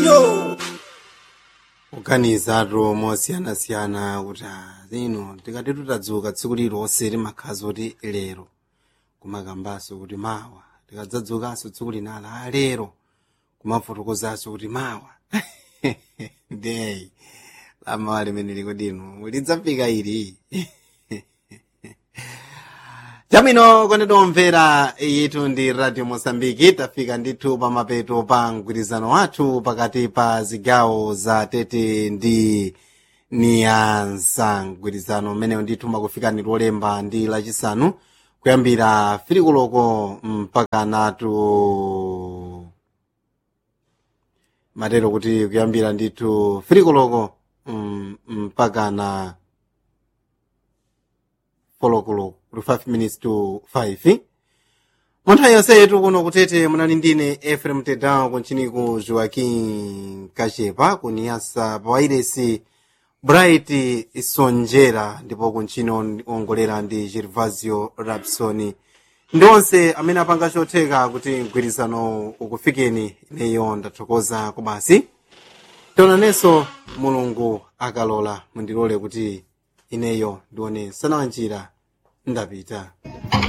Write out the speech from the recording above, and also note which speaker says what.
Speaker 1: iyo
Speaker 2: kuganizatu mosiyanasiyana kuti ah, zino tikati tutadzuka tsiku lilonse timakhaza kuti lero kumakambaso kuti mawa tikadzadzukanso tsiku linala ah, lero kumafotokozanso kuti mawa ndeyi lamawa limene likudino lidzafika ili chamwino kondedwa omvera yitu ndi radio mosambiki tafika ndithu pa mapeto pa mgwirizano wathu pakati pa zigawo za tete ndi niyansa mgwirizano umenewu ndithu makufikani lolemba ndi lachisanu kuyambira filikuloko mpaka natu matero kuti kuyambira ndithu filikuloko mm, mpaka na folokolo kuli 5 minutes to 5 munthawi yonse yetu kuno kutete munali ndine efrem tedown kunchiniku joaquim kachepa kuniyasa pawairesi bright sonjera ndipo kunchino ongolera ndi gervasio rapsoni ndi onse amene apanga chotheka kuti mgwirizano ukufikeni ineyo ndathokoza kubasi tionanenso mulungu akalola mundilole kuti ineyo ndione sana njira ndapita